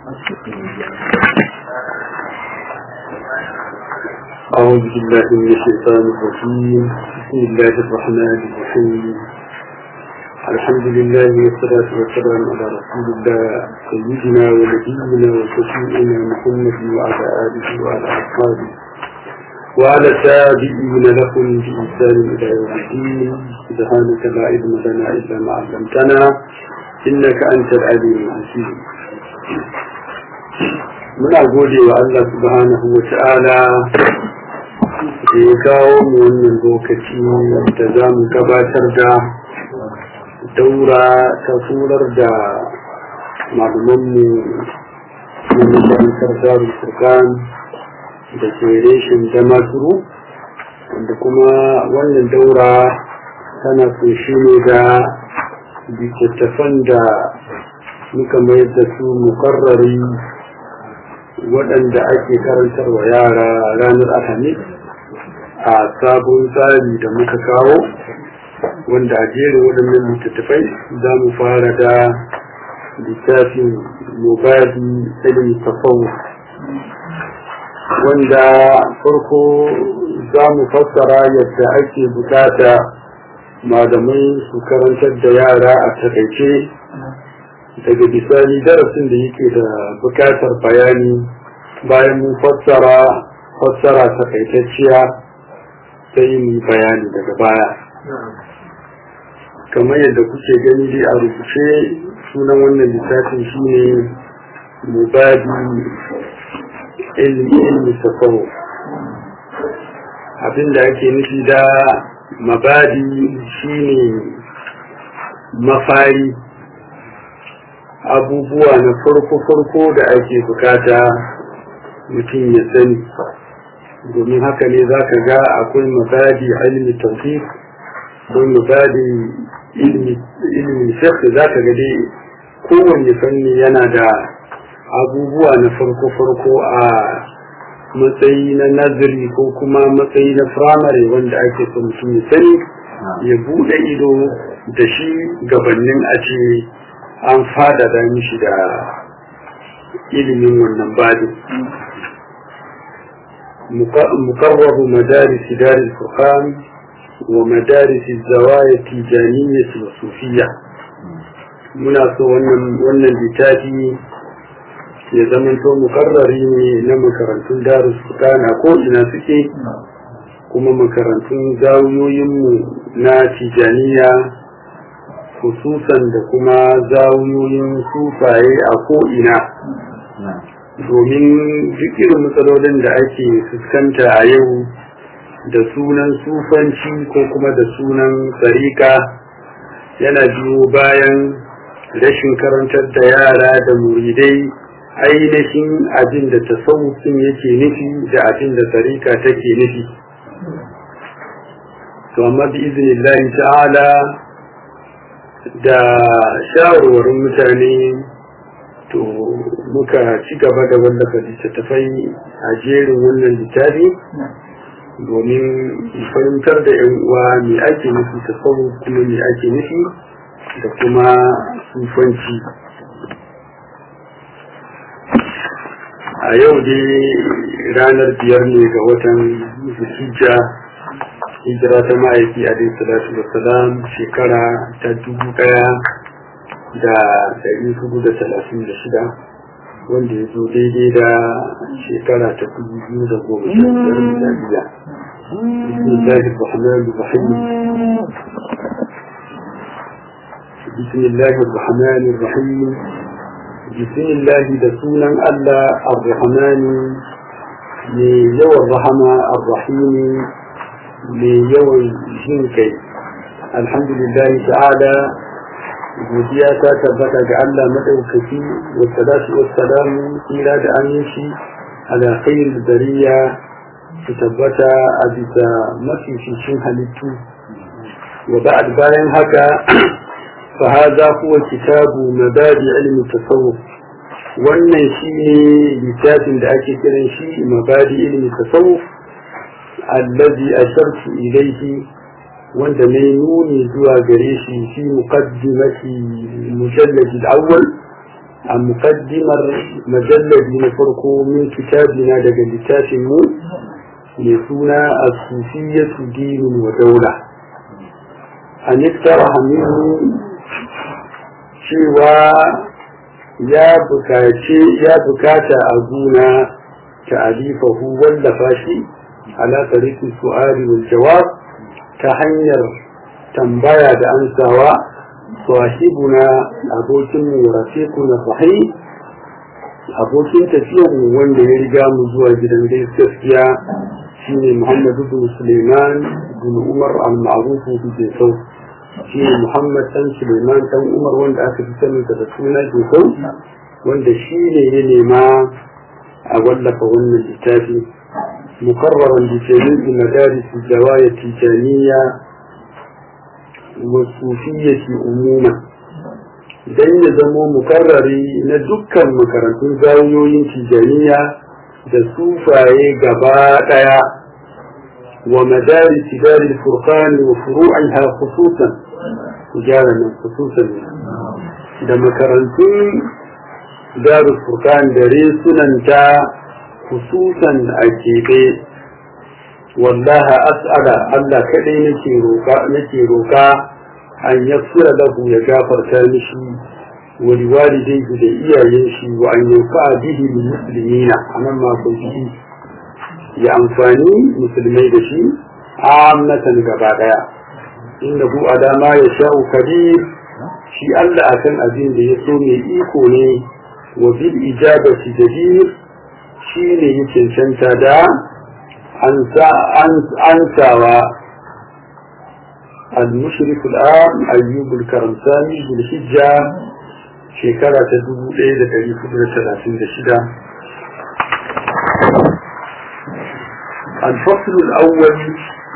أعوذ بالله من الشيطان الرجيم بسم الله الرحمن الرحيم الحمد لله والصلاة والسلام على رسول الله سيدنا ونبينا وشفيعنا محمد وعلى آله وعلى أصحابه وعلى التابعين لهم بإحسان إلى يوم الدين سبحانك لا علم لنا إلا ما علمتنا إنك أنت العليم الحكيم muna gode wa Allah subhanahu wa ta'ala da ya kawo mu wannan lokaci da za mu gabatar da daura ta turar da malumanmu na makarantar darul furqan da ke reshin damaturu wanda kuma wannan daura tana kunshi ne da littattafan da muka mayar da su mukarrari waɗanda ake karantarwa yara ranar alhamis a sabon tsari da muka kawo wanda a jerin waɗannan littattafai za mu fara da littafin mubadi ilmi tafawu wanda farko za mu fassara yadda ake bukata malamai su karantar da yara a takaice daga bisani darasin da yake da bukatar bayani bayan mun fassara fassara takaitacciya sai mu bayani daga baya kamar yadda kuke gani dai a rubuce sunan wannan littafin shine mubadi ilmi ilmi tasawu abinda ake nufi da mabadi shine mafari abubuwa na farko-farko da ake bukata mutum ya sani domin haka ne za ka ga akwai mabadi ilmi tauhid akwai mabadi ilmi shekh za ka ga dai kowanne fanni yana da abubuwa na farko-farko a matsayi na nazari ko kuma matsayi na firamare wanda ake so mutum ya sani ya buɗe ido da shi gabanin a ce an fadada mishi da ilimin wannan badin مقرب مدارس دار الفقهاء ومدارس الزوايا التيجانية والصوفية muna so wannan littafi ya zamanto mukarrari ne na makarantun darus na ko ina suke kuma makarantun zawiyoyinmu na tijaniya hususan da kuma zawiyoyin sufaye a ko'ina domin duk irin matsalolin da ake fuskanta a yau da sunan sufanci ko kuma da sunan tsarika yana biyo bayan rashin karantar da yara da muridai ainihin abin da tasawufin yake nufi da abin da tsarika take nufi to amma bi iznillahi ta'ala da shawarwarin mutane to muka ci gaba da wallafa littattafai a jerin wannan littafi domin fahimtar da yan uwa me ake nufi ta sau kuma me ake nufi da kuma sufanci a yau dai ranar biyar ne ga watan zulhijja hijira ta ma'aiki a dai salatu da salam shekara ta dubu daya da dari hudu da talatin da shida wanda ya zo daidai da shekara ta dubu biyu da goma sha biyar miladiya bismillahir rahmanir rahim bismillahir rahmanir rahim bismillahi da sunan Allah ar-rahmani ne yawan rahama ar-rahimi mai yawan jin kai alhamdulillah ta'ala godiya ta tabbata ga Allah madaukaki wa salatu wa salamu kira da aminci ala khair bariya su tabbata a bisa mafificin halittu wa ba'd bayan haka fa hadha huwa kitabu mabadi ilmi tasawuf wannan shine littafin da ake kiran shi mabadi ilmi tasawuf الذي أشرت إليه وانت مينوني زوا قريشي في مقدمة المجلد الأول a mukaddimar majalladi na farko min kitabina daga littafin mu mai suna a sufiyatu dinin wa daula a niktara hamidu cewa ya bukace ya bukata a guna ta'alifahu wallafa shi ala tariqi su'ali wal jawab ta hanyar tambaya da ansawa sahibuna abokin mu rafiquna sahih abokin tafiyar mu wanda ya riga mu zuwa gidan gaskiya shine Muhammad ibn Sulaiman ibn Umar al-Ma'ruf bi Sau shine Muhammad dan Sulaiman dan Umar wanda aka fi sanin da suna Sau wanda shine ya nema a wallafa wannan littafi مقررا بجميع مدارس الزوايا التيجانية والصوفية عموما dan ya zamo mukarrari na dukkan makarantun zawiyoyin tijaniya da sufaye gaba daya wa madari tidari furqan wa furu'iha khususan tijara nan khususan da makarantun darul furqan da resunanta khususan a keɓe wallaha as'ala Allah kaɗai nake roƙa nake roƙa an yassira lahu ya gafarta mishi wa liwalidayhi da iyayen shi wa an yanfa bihi lil muslimina anan ma ko shi ya amfani musulmai da shi ammatan gaba daya innahu adama ya sha'u kabir shi Allah akan abin da ya so mai iko ne wa bil ijabati jadir shi ne ya cancanta da ansawa المشرف الآن أيوب الكرمساني بالحجة شكرا تدوب إلى تاريخ ثلاثين دشدة الفصل الأول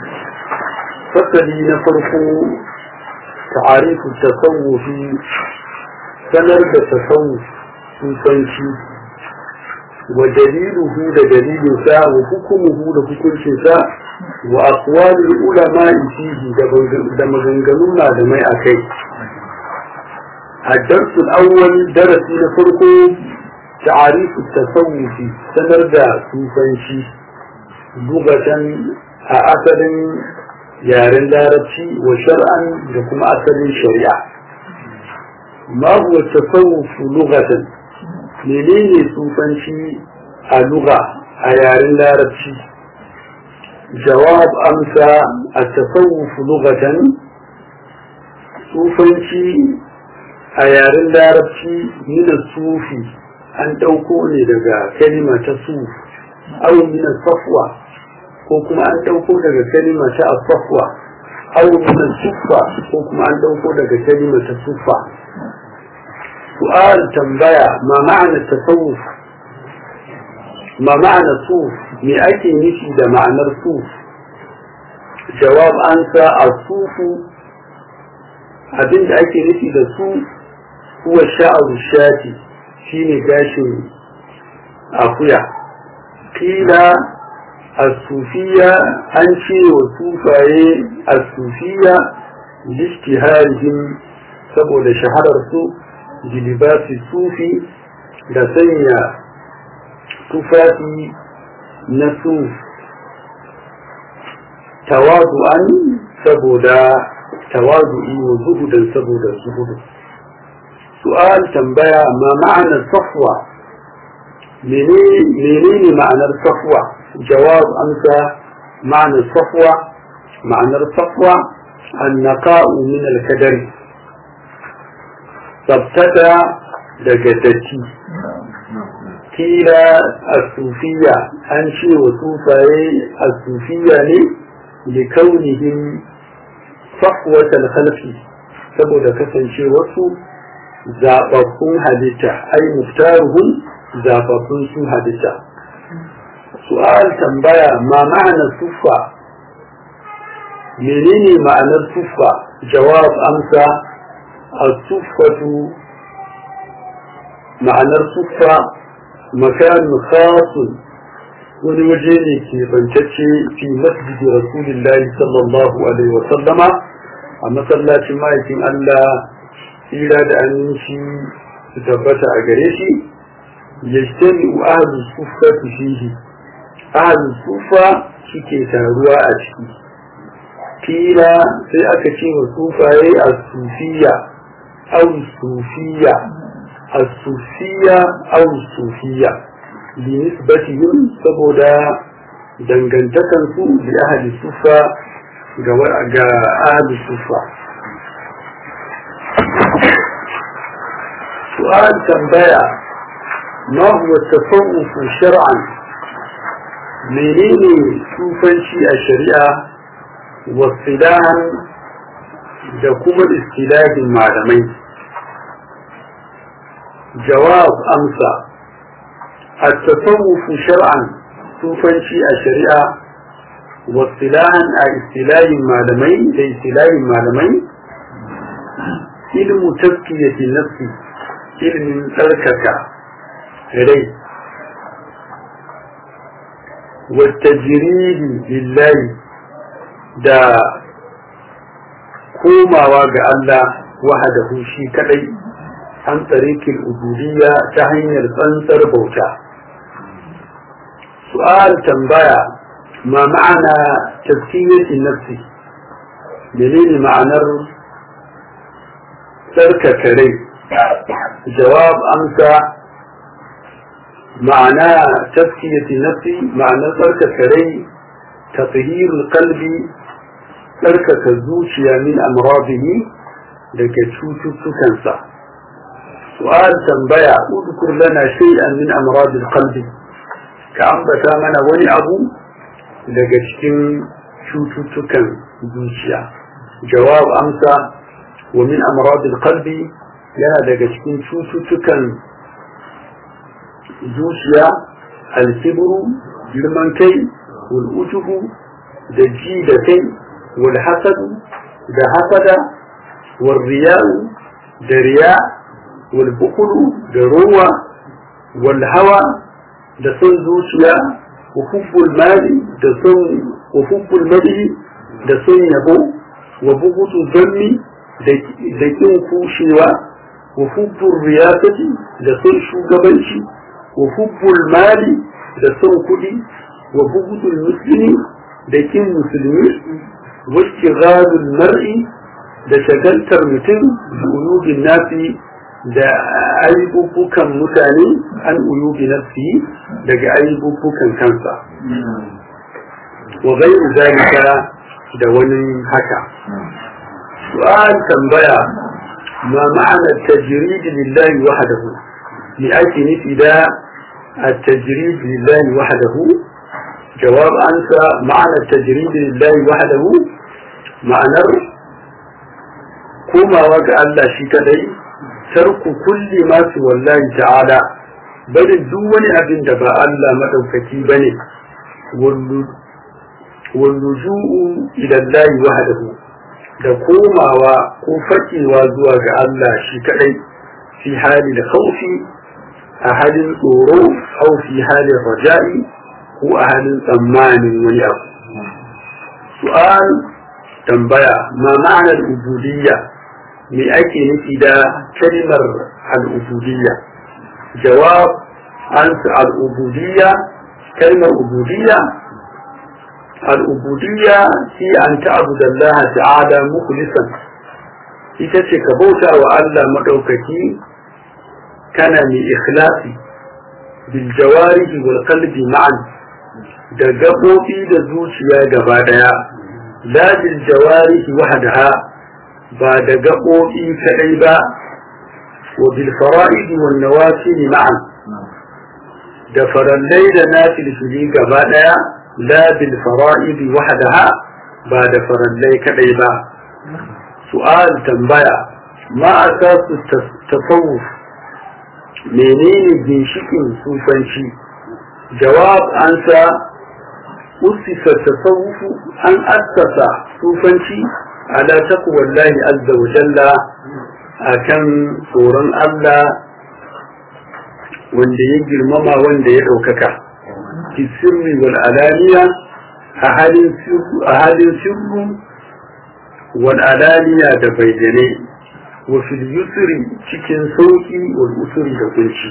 فصل نفرق تعريف التصوف سنرد التصوف سوسنشي ودليله لدليل ساء وحكمه لحكم ساء وأقوال العلماء فيه دمغنغلونا دمي أكي الدرس الأول درس نفرقه تعريف التصوف سنرجع سوفنشي لغة أثر yaren larabci wa shar'an da kuma asalin shari'a ma huwa tasawuf lughatan menene sufanci a lugha a yaren larabci jawab amsa a tasawuf lughatan sufanci a yaren larabci mina sufi an ɗauko ne daga kalima ta suf aw min safwa ko kuma an ɗauko daga kalima ta safwa aw min suffa ko kuma an ɗauko daga kalima ta suffa su'al tambaya ma ma'ana tasawuf ma ma'ana suf me ake nufi da ma'anar suf jawab ansa a sufu abinda ake nufi da su huwa sha'aru shati shine gashin akuya kila as-sufiya an ce wa sufaye as-sufiya lishtiharihim saboda shaharar su jilibasi sufi da sanya tufafi na suf tawazu'an saboda tawazu'i wa zuhudan saboda zuhudu su'al tambaya ma ma'anar safwa menene ma'anar safwa jawab amsa ma'anar safwa ma'anar safwa annaqa'u min al-kadari tsabtata daga datti kila as-sufiya an ce wa sufaye as-sufiya ne li kaunihim safwatal khalqi saboda kasance wasu zababbun halitta ai muftaruhum zababbun su halitta su'al tambaya ma ma'ana sufa menene ma'anar sufa jawab amsa as-sufatu ma'anar sufa makan khasun wani waje ne ke bantacce fi masjidi rasulillahi sallallahu alaihi wa sallama a masallacin ma'aikin Allah tsira da aminci su tabbata a gare shi yajtami ahlu sufa fihi ahlu sufa suke taruwa a ciki kila sai aka ce wa sufaye a sufiya au sufiya a sufiya au sufiya bi nisbatihim saboda dangantakan su bi ahli sufa ga ga ahli sufa su'al tambaya ma huwa tasawuf shar'an menene sufanci a shari'a wasilahan da kuma istilahin malamai jawab amsa التصوف شرعا sufanci a shari'a wasilahan a istilahin malamai da istilahin malamai ilmu taskiyati nafsi ilmin tsarkaka rai والتجريد لله da komawa ga Allah wahadahu shi kadai an tsarikin ubudiyya ta hanyar tsantsar bauta su'al tambaya ma ma'ana tazkiyatin nafsi menene ma'anar tsarkaka rai jawab amsa ma'ana tazkiyatin nafsi ma'anar tsarkaka rai tafhirul qalbi tsarkaka zuciya min amradihi daga cututtukansa su'al tambaya udkur lana shay'an min amradil qalbi ka ambata mana wani abu daga cikin cututtukan zuciya jawab amsa wa min amradil qalbi yana daga cikin cututtukan zuciya alkibru girman kai wal ujubu da ji da kai wal hasadu da hasada wal riya'u da riya wal bukulu da ruwa wal hawa da son zuciya wa hubbul mali da son wa hubbul mali da son yabo wa bugutu zanni da kin kushewa wa hubbul riyasati da son shugabanci wa hubbul mali da son kudi wa bugutul muslimi da kin musulmi wa istighalul mar'i da shagaltar mutum da uyubin nasi da aibubukan mutane an uyubi nafsi daga aibubukan kansa wa ghairu zalika da wani haka su'al tambaya ma ma'ana tajrid lillahi wahdahu li ake nufi da التجريد لله وحده جواب أنت معنى التجريد لله وحده معنى كما وقع الله شكدي ترك كل ما سوى الله تعالى بل دون أبن دبا الله مدوكتي بني واللجوء إلى الله وحده da komawa ko fakewa zuwa ga Allah shi kadai fi hali da khaufi a halin tsoro au fi halin raja'i ko a halin tsammanin wani abu su'al tambaya ma ma'anar ubudiyya me ake nufi da kalmar al'ubudiyya jawab an al'ubudiyya kalmar ubudiyya al'ubudiyya shi an ta'abuda Allah ta'ala mukhlisan ita ce ka bauta wa Allah madaukaki kana mai ikhlasi bil jawarihi wal qalbi ma'an da gabobi da zuciya gaba daya la bil jawarihi wahdaha ba da gaɓoɓi kaɗai ba wa bil fara'id wal nawafil ma'an da farallai da nafilfili gaba ɗaya la bil fara'id wahdaha ba da farallai kaɗai ba su'al tambaya ma asasu tasawuf menene ginshikin sufanci jawab ansa usisa tasawufu an assasa sufanci على تقوى الله عز وجل akan tsoron Allah wanda ya girmama wanda ya ɗaukaka fi sirri wal alaniya a halin sirru wal alaniya da bayyane wa fil yusri cikin sauki wal usri da kunci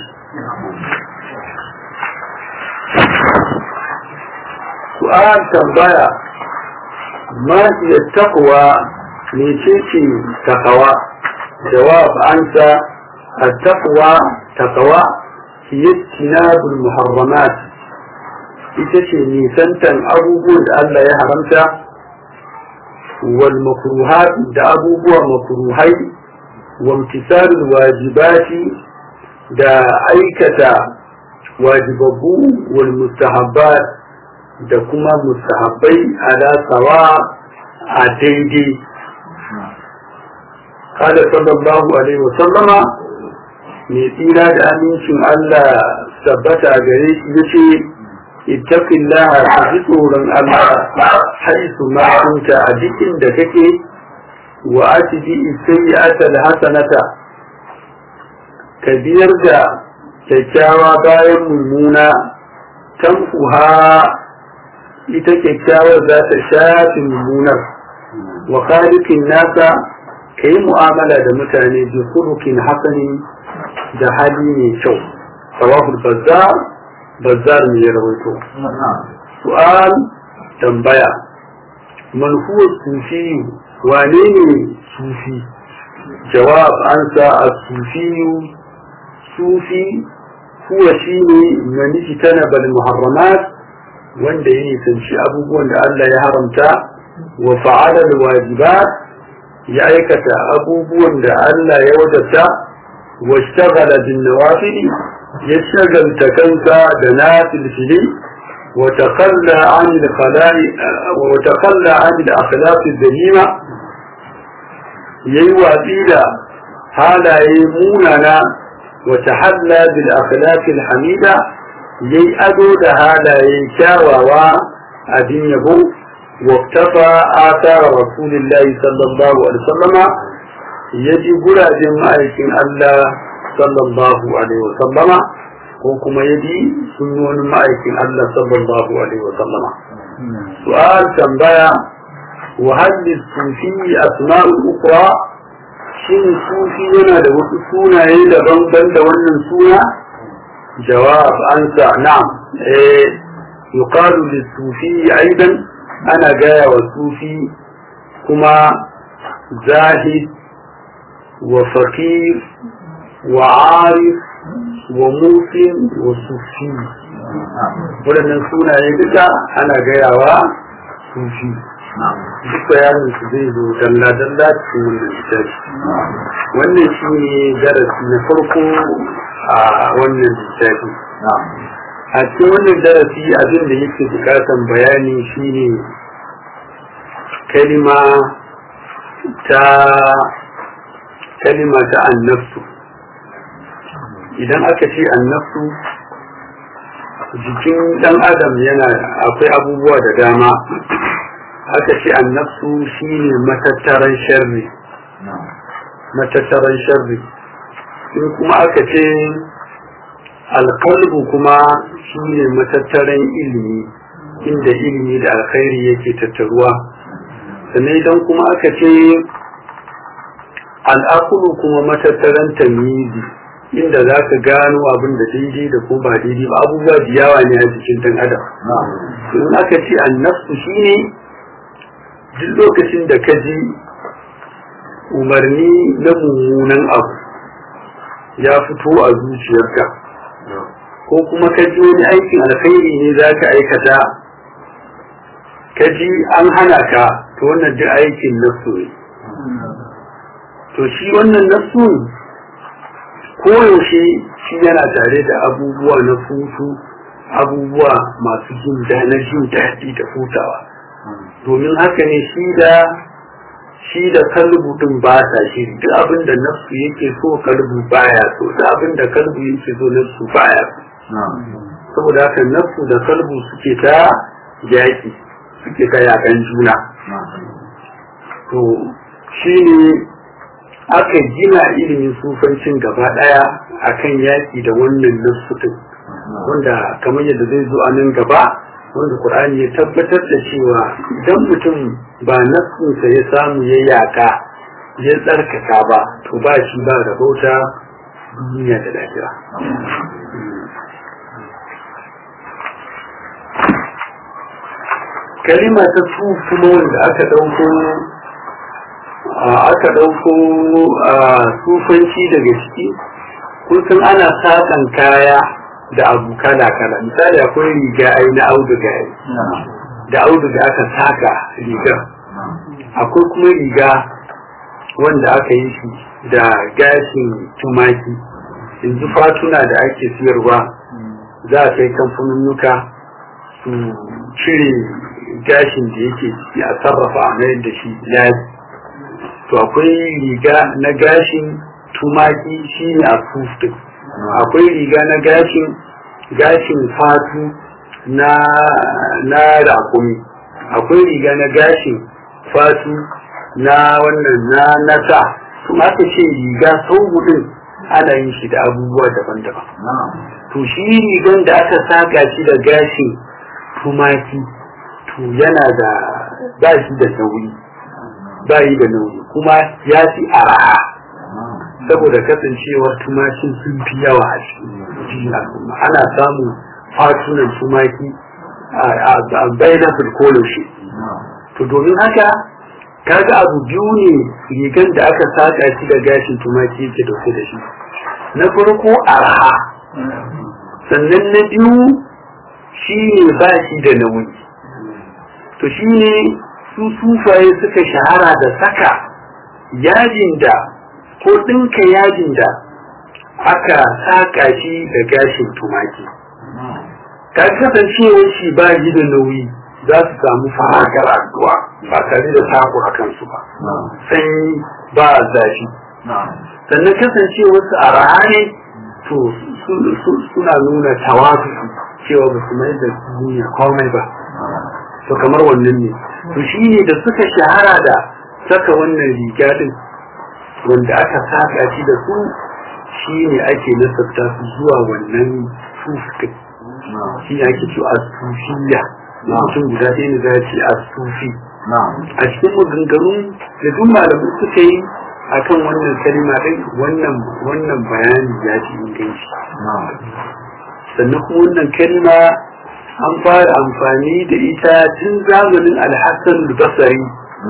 su'al tambaya ma iya taqwa ne ce ce taqwa jawab ansa التقوى تقوى هي اجتناب المحرمات ita ce nisantan abubuwan da Allah ya haramta wal makruhat da abubuwa makruhai wa imtisalul wajibati da aikata wajibabbu wal mustahabbat da kuma mustahabbai ala sawa a daidai قال صلى الله عليه وسلم mai tsira da amincin Allah tabbata gare shi ya ce ittaqillaha ka ji tsoron Allah haisu ma kunta a dukkan da kake wa atbi sayyi'ata alhasanata ka biyar da kyakkyawa bayan mummuna tamfuha ita kyakkyawar za ta shafi mummunar wa khaliqin nasa ka yi mu'amala da mutane bi khuluqin hasanin da hali mai kyau sawahul bazzar bazzar ne ya rawaito su'al tambaya man huwa sufi wane ne sufi jawab ansa as-sufi sufi huwa shine man tanaba al-muharramat wanda ya nisanci abubuwan da Allah ya haramta wa fa'ala al-wajibat ya aikata abubuwan da Allah ya wajabta واشتغل بالنوافل يشتغل تكنسى دنافل فيه وتخلى عن الخلائق وتخلى عن الأخلاق الذميمة ييوى بيلا هذا يموننا وتحلى بالأخلاق الحميدة يي أدود هذا يكاوى وأدين يبو واقتفى آثار رسول الله صلى الله عليه وسلم ya ji gurajen ma'aikin Allah sallallahu alaihi wasallama ko kuma ya ji sunnonin ma'aikin Allah sallallahu alaihi wasallama su'al tambaya wa haddi sufi asma'ul ukra shin sufi yana da wasu sunaye daban ban da wannan suna jawab ansa na'am eh yuqalu lis-sufi aidan ana gaya wa sufi kuma zahid وفقير وعارف وموسم وصوفي waɗannan sunaye duka ana gayawa sufi duk bayanin su zai zo dalla-dalla cikin wannan littafi wannan shi ne darasi na farko a wannan littafi a cikin wannan darasi abin da yake bukatan bayani shine kalima ta kalima ta annafsu idan aka ce annafsu jikin dan adam yana akwai abubuwa da dama aka ce annafsu shine matattaran sharri matattaran sharri in kuma aka ce alkalbu kuma shine matattaran ilimi inda ilimi da alkhairi yake tattaruwa sannan idan kuma aka ce al'akulu kuma matattaran tamizi inda za ka gano abin da daidai da kuma ba daidai ba abubuwa da yawa ne a jikin dan adam in aka ce annafsu shine duk lokacin da ka ji umarni na mummunan abu ya fito a zuciyarka ko kuma ka ji wani aikin alkhairi ne za ka aikata ka ji an hana ka to wannan duk aikin nafsu ne to shi wannan nafsu koyaushe shi yana tare da abubuwa na futu abubuwa masu jin na jin daɗi da hutawa domin haka ne shi da shi da kalbu din ba ta shi duk abin da nafsu yake so kalbu baya so duk abin da kalbu yake so nafsu baya so saboda haka nafsu da kalbu suke ta yaƙi suke ta yaƙan juna to shi ne aka gina ilimin sufancin gaba ɗaya akan yaƙi da wannan nafsu din wanda kamar yadda zai zo a nan gaba wanda Qur'ani ya tabbatar da cewa idan mutum ba nafsinsa ya samu ya yaka ya tsarkaka ba to ba shi ba rabauta duniya da lahira kalima ta su kuma wanda aka ɗauko aka ɗauko sufanci daga ciki kusan ana saƙan kaya da abu kala kala misali akwai riga ai na auduga da auduga aka saka rigar akwai kuma riga wanda aka yi shi da gashin tumaki yanzu fatuna da ake siyarwa za a kai kamfanunnuka su cire gashin da yake ciki a sarrafa a mayar da shi yaji to akwai riga na gashin tumaki shi ne a fuftin akwai riga na gashin gashin fatu na na rakumi akwai riga na gashin fatu na wannan na nasa kuma aka ce riga sau hudun ana yin shi da abubuwa daban-daban to shi rigan da aka saka shi da gashin tumaki to yana da ba shi da nauyi ba yi da nauyi kuma ya fi araha saboda kasancewar tumakin sun fi yawa a cikin al'umma ana samun fatunan tumaki a bayanan shi to domin haka kaga abu biyu ne rigan da aka saka shi da gashin tumaki yake dauke da shi na farko araha sannan na biyu shi ne ba shi da nauyi to shi ne su sufaye suka shahara da saka yajin da ko ɗinka yajin da aka saka shi da gashin tumaki ka kasancewar shi ba shi da nauyi za su samu farakar addu'a ba tare da taku a kansu ba sanyi ba zafi sannan kasancewar su a rahane to suna nuna tawafi cewa ba su mai da duniya komai ba to kamar wannan ne to shi ne da suka shahara da saka wannan riga din wanda aka saka shi da su shi ne ake nasabta su zuwa wannan sufin shi ne ake cewa sufiya mutum guda ɗaya ne za ce a sufi a cikin maganganun da duk malamai suka yi akan wannan kalima ɗin wannan wannan bayani ya ci inganci sannan kuma wannan kalima an fara amfani da ita tun zamanin alhassan basari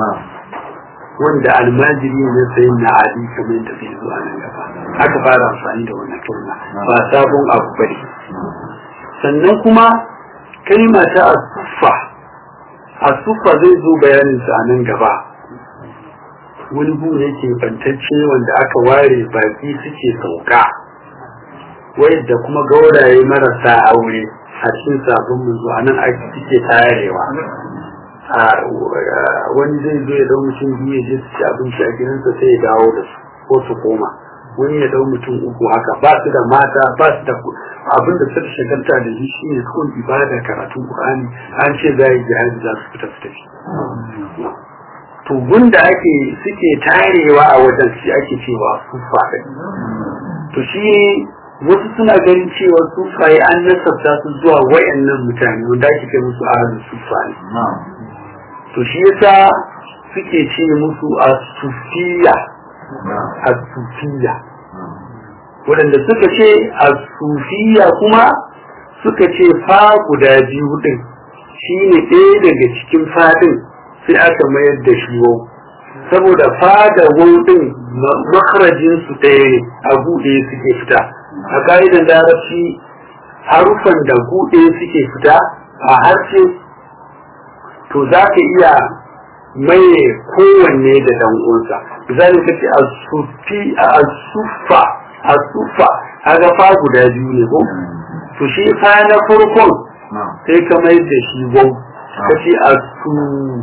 wanda almajiri na sayin na ali kamar yadda zai zuwa nan gaba aka fara amfani da wannan kalma ba sabon abu bane sannan kuma kalma ta asuffa asuffa zai zo bayanin sa a nan gaba wani bu ne ke bantacce wanda aka ware baki suke sauka da kuma gauraye marasa aure a cikin sabon munzu a nan ake suke tayarewa wani zai zo ya dau mutum biyu ya je su ci abinci a gidansa sai ya dawo da su ko su koma wani ya dau mutum uku haka ba su da mata ba su da abin da suka shagalta da shi shi ne kawai ibada karatun qur'ani an ce za yi jihadi za su fita su tafi to gunda ake suke tarewa a wajen shi ake cewa sufa to shi wasu suna ganin cewa sufaye an nasabta su zuwa wayannan mutane wanda ake kai musu ahalin sufa ne to shi yasa suke ce musu asufiya asufiya waɗanda suka ce asufiya kuma suka ce fa guda biyu ɗin shi ne ɗaya daga cikin fadin sai aka mayar da shi wau saboda fada wau ɗin makarajin su ɗaya ne a buɗe suke fita a ka'idan larabci harufan da buɗe suke fita a harshe to za ka iya maye kowanne da dan uwansa misali ka ce asufa asufa kaga fa guda biyu ne ko to shi fa na farkon sai ka mai da shi wau ka ce asu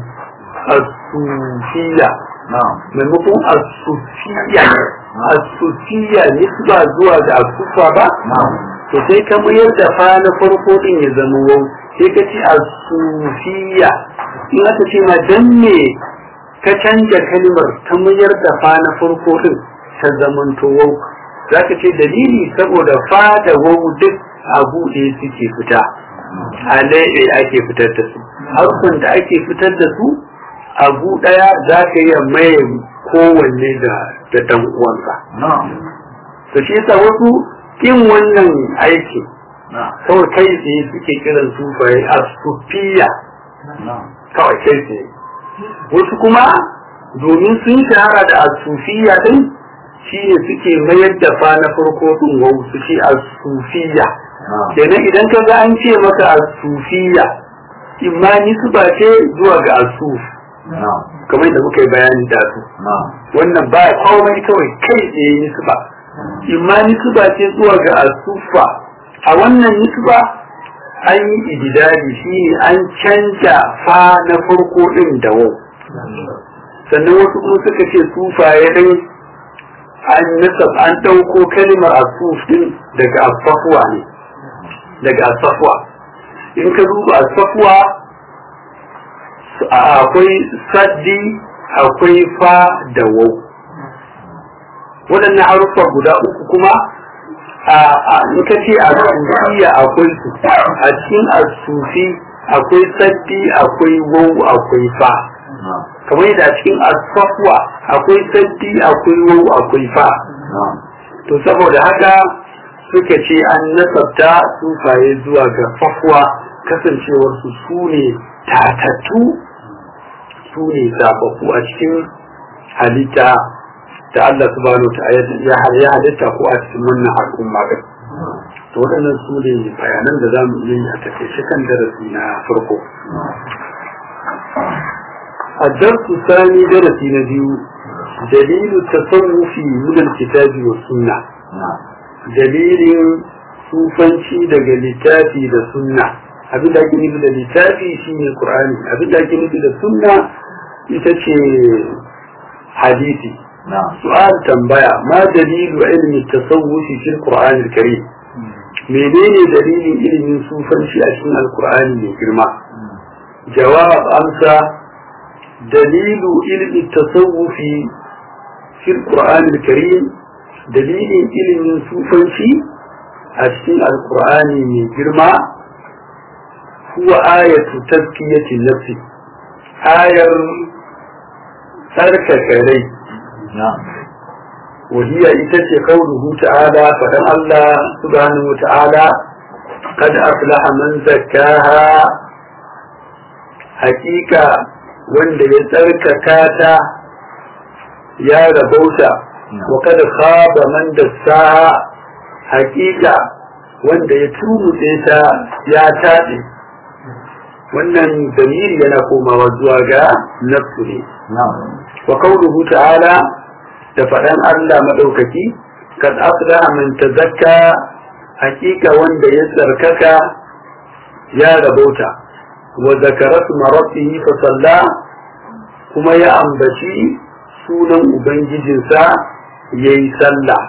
asufiya maimakon asufiya asufiya ne ba zuwa da asufa ba to sai ka mayar da fa na farko din ya zama wau sai ka ce asufiya in aka ce ma dan me ka canja kalmar ta mayar da fa na farko din ta zamanto wau za ka ce dalili saboda fa da wau duk a buɗe suke fita a laiɓe ake fitar da su harkun da ake fitar da su abu ɗaya za ka iya maye kowanne da da dan uwansa to shi yasa wasu kin wannan aiki kawai kai tsaye suke kiran sufaye a sufiya kawai kai tsaye wasu kuma domin sun shahara da asufiya din shi ne suke mayar da fa na farko din wau su ce asufiya kenan idan ka ga an ce maka asufiya imma nisba ce zuwa ga asuf kamar da muka yi bayani da su wannan ba komai kawai kai tsaye nisba imma nisba ce zuwa ga asufa a wannan nisba an yi ididali shi ne an canja fa na farko din da wau sannan wasu kuma suka ce sufaye dai an nasab an ɗauko kalimar asuf din daga asafuwa ne daga asafuwa in ka duba asafuwa akwai saddi akwai fa da wau waɗannan haruffa guda uku kuma in ka ce a sufiya akwai su a cikin asufi akwai saddi akwai wau akwai fa kamar yadda a cikin asafwa akwai saddi akwai wau akwai fa to saboda haka suka ce an nasabta sufaye zuwa ga fafwa kasancewar su su ne tatattu su ne zababbu a cikin halitta da Allah subhanahu ta ya halitta ko a cikin wannan al'umma din to waɗannan su ne bayanan da za mu yi a takaice kan darasi na farko الدرس الثاني درس نبيو دليل التصوف من الكتاب والسنة دليل sufanci daga littafi da sunna abin da ake nufi da littafi shine qur'ani abin da ake nufi da sunna ita ce hadisi su'al tambaya ma dalilu ilmi tasawufi fil qur'ani al-karim menene dalilin ilimin sufanci a cikin alqur'ani mai girma jawab amsa dalilu ilmi tasawufi fil qur'ani al-karim dalilin ilimin sufanci a cikin alqur'ani mai girma huwa ayatu tazkiyati nafsi ayar tsarkake rai وهي إتت قوله تعالى فدن الله سبحانه وتعالى قد أفلح من زكاها حقيقة wanda ya tsarkaka ta ya rabauta wa kada khaba man dassaha hakika wanda ya tumutse ta ya taɗe wannan damiri yana komawa zuwa ga nafsu ne wa qawluhu ta'ala da faɗan Allah maɗaukaki kad aflaha man tazakka hakika wanda ya tsarkaka ya rabauta wa zakara rabbihi fa salla kuma ya ambaci sunan ubangijinsa yayi sallah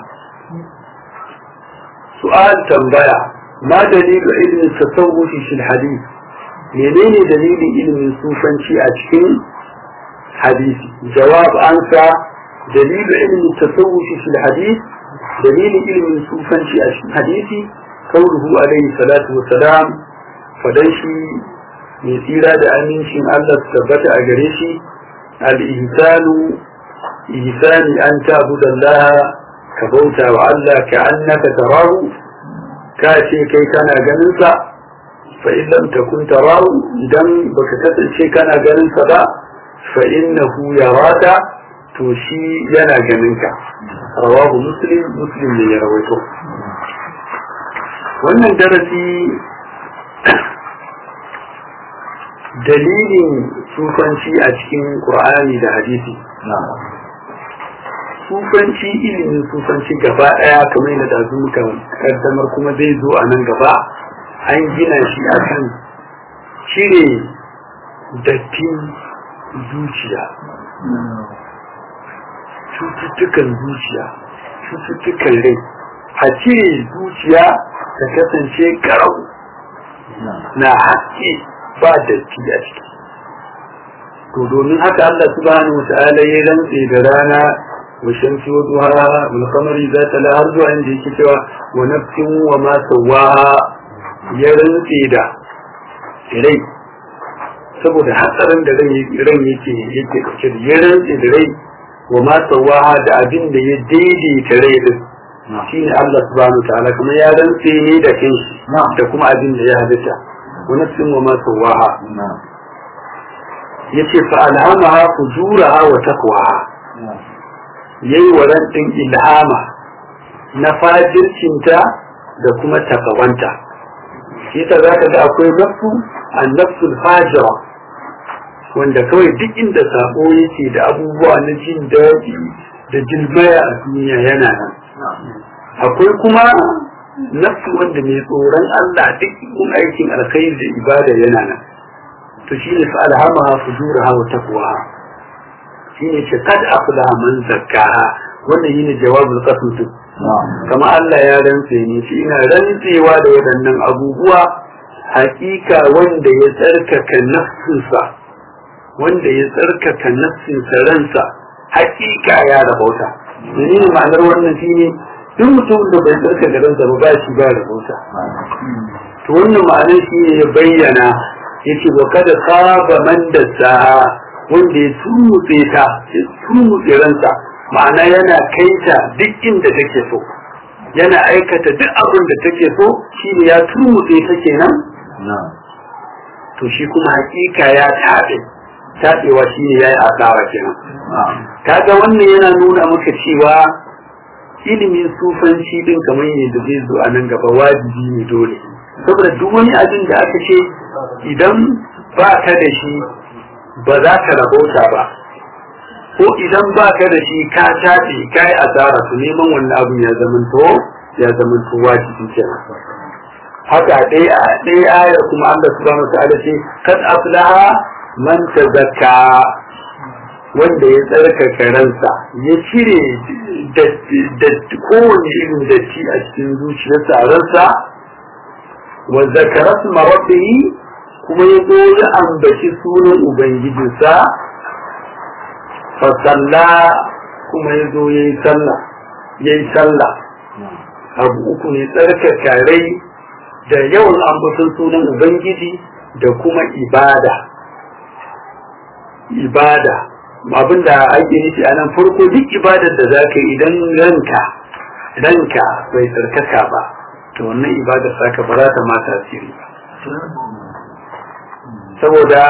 su'al tambaya ma dalilu ilmin tasawufi fil hadith menene dalilin ilmin sufanci a cikin hadisi jawab ansa دليل علم التصوف في الحديث دليل علم الصوفان في الحديث قوله عليه الصلاة والسلام فدنشي من سيرة أمين شين الله ثبت أجريشي الإنسان إنسان أن تعبد الله كبوتا وعلا كأنك تراه كاشي كي كان جنسا فإن لم تكن تراه دم بكتت شي كان جنسا فإنه يراك to shi yana ganin ka rawahu muslim muslim ne ya rawaito wannan darasi dalilin sufanci a cikin qur'ani da hadisi sufanci ilimin sufanci gaba daya kamar yadda da muka kaddamar kuma zai zo a nan gaba an gina shi akan cire dattin zuciya cututtukan zuciya cututtukan rai a cire zuciya ta kasance garau na haske ba datti a ciki to domin haka Allah subhanahu wa ta'ala ya rantse da rana wa shamsi wa duha wal qamari zata la har zuwa inda yake cewa wa nafsin wa ma sawaha ya rantse da rai saboda hatsarin da ran yake yake dauke da ya rantse da rai wa ma sawaha da abin da ya daidaita rai din shine Allah subhanahu ta'ala kuma ya rantse ne da kanshi da kuma abin da ya halitta wa nafsin wa ma sawaha yace fa alhamaha fujuraha wa taqwaha yayi wa ran din ilhama na fajircinta da kuma takawanta shi ta zaka ga akwai nafsu an-nafsul fajira wanda kawai duk inda sabo yake da abubuwa na jin daɗi da jilmaya a duniya yana nan akwai kuma nafsu wanda mai tsoron Allah duk kun aikin alkhairi da ibada yana nan to shi ne fa alhamaha fujuraha wa taqwaha shi ne ce kad aflaha man zakkaha wannan yine jawabul qasm kama Allah ya rantse ni shi ina rantsewa da waɗannan abubuwa hakika wanda ya tsarkaka nafsinsa wanda ya tsarkaka nafsinsa ransa hakika ya rabauta menene ma'anar wannan shine duk mutum da bai tsarkaka ransa ba ba shi ba rabauta to wannan ma'anar shi ne ya bayyana yace wa kada khaba man dassaha wanda ya turmutse ta ya turmutse ransa ma'ana yana kaita duk inda take so yana aikata duk abin da take so shine ya turmutse ta kenan to shi kuma hakika ya tabe tabewa shine yayi asawa kenan kaga wannan yana nuna maka cewa ilimin sufanci din kamar yadda zai zo a nan gaba wajibi ne dole saboda duk wani abin da aka ce idan ba ka da shi ba za ka rabauta ba ko idan ba ka da shi ka tafi ka yi asara su neman wannan abin ya zamanto ya zamanto wajibi kenan haka ɗaya ɗaya ayar kuma Allah subhanahu wa ta'ala ce kad aflaha man tazakka wanda ya tsarkaka ransa ya cire kowane irin datti a cikin zuciyarsa a ransa wa zakara suma rabbihi kuma ya zo ya ambaci sunan ubangijinsa fa salla kuma ya zo ya yi sallah ya yi sallah abu uku ne tsarkaka rai da yawan ambaton sunan ubangiji da kuma ibada ibada abin da ake nufi a nan farko duk ibadar da za ka idan ranka ranka bai tsarkaka ba to wannan ibadar saka ba za ta ma tasiri ba saboda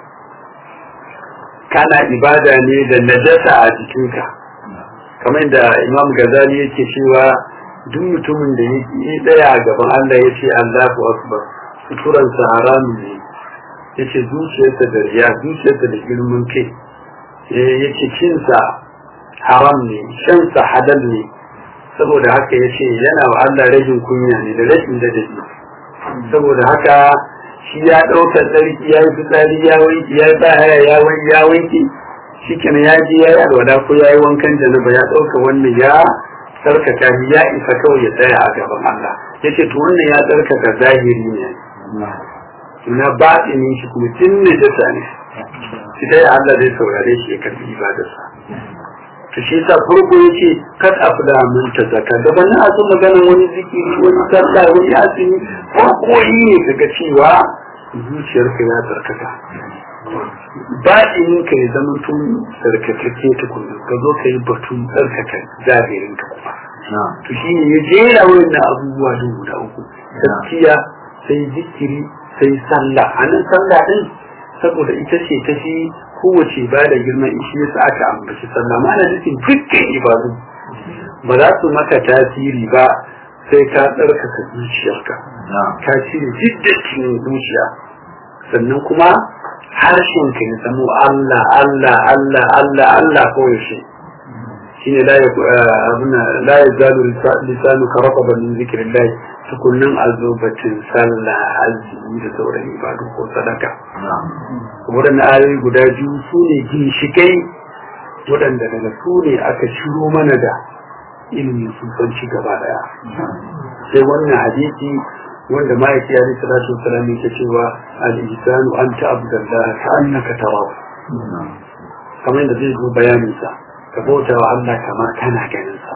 kana ibada ne da najasa a jikinka kamar da imam gazali yake cewa duk mutumin da ya tsaya a gaban Allah ya ce Allahu akbar suturansa haramun ne ya ce zuciyarsa da riya zuciyarsa da girman kai ya ce cinsa haram ne shansa halal ne saboda haka ya ce yana wa Allah rajin kunya ne da rashin ladabi saboda haka shi ya ɗaukar tsarki ya yi fitsari ya wanki ya yi bahaya ya wanki ya wanki shi kenan ya je ya yi alwada ko ya yi wankan janaba ya ɗauka wannan ya tsarkaka shi ya isa kawai ya tsaya a gaban Allah ya ce to wannan ya tsarkaka zahiri ne na baɗinin shi kuma tun ne jasa ne shi dai Allah zai saurare shi ya karbi ibadarsa to shi yasa farko yace kad afda min tazaka gaban na so maganar wani zikiri wani sallah wani azumi ko koyi ne kaga cewa zuciyarka ya tsarkaka baɗinin ka ya zama tun tsarkakake tukunna ka zo ka yi batun tsarkaka zahirin ka kuma to shi ne ya jera wannan abubuwa din guda uku gaskiya sai zikiri sai sallah a nan sallah din saboda ita ce ta fi kowace ba da girman ishi yasa aka ambaci sallah ma'ana nufin dukkan ibadu ba za su maka tasiri ba sai ka tsarkaka zuciyarka ka cire jiddacin zuciya sannan kuma harshen ka ya zamo Allah Allah Allah Allah Allah koyaushe shine la la yazalu lisanu ka raqaba min zikrillah tukunnin azubatin sallah azumi da sauran ibadu ko sadaka waɗannan ayoyi guda biyu su ne ginshikai waɗanda daga su ne aka ciro mana da ilimin sufanci gaba daya sai wannan hadisi wanda ma'aiki ya risa rasu salami ta cewa al-ihsanu an ta'abdallah ka annaka tarahu kamar yadda zai zo bayanin sa ka bauta wa Allah kamar kana ganin sa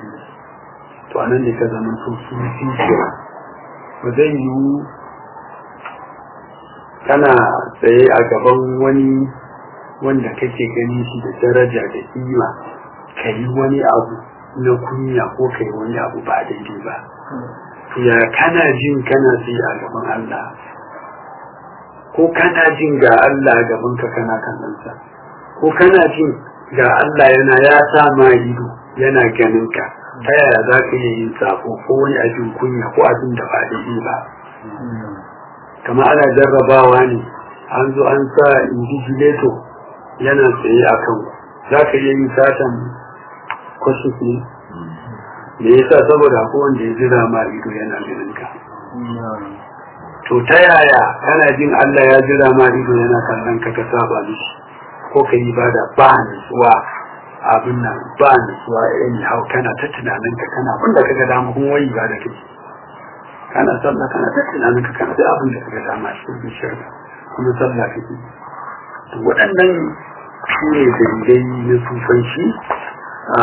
to anan ne ka zama so su fi ba zai yiwu kana tsaye a gaban wani wanda kake gani shi da daraja da kima ka yi wani abu na kunya ko ka yi wani abu ba daidai ba to ya kana jin kana tsaye a gaban Allah ko kana jin ga Allah gaban ka kana kallonsa ko kana jin ga Allah yana ya sa ma ido yana ganin ka ta yaya za ka iya yin sako ko wani abin kunya ko abin da ba daidai ba kama ana jarrabawa ne an zo an sa invigilator yana tsaye a kan za ka iya yin satan kwasus ne me yasa saboda ko wanda ya jira ma ido yana ganin ka to ta yaya kana jin Allah ya jira ma ido yana kallon ka ka saba mishi ko ka yi bada ba nutsuwa abin nan ba nutsuwa in hau kana ta tunanin ka kana abin da ka ga dama kun wayi ba da kai kana sallah kana ta tunanin ka kana da abin da ka ga dama cikin zuciyarka kuma sallah kake to waɗannan su ne dalilai na sufanci a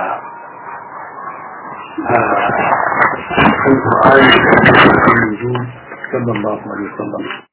a kan Qur'ani da Annabi sallallahu alaihi wasallam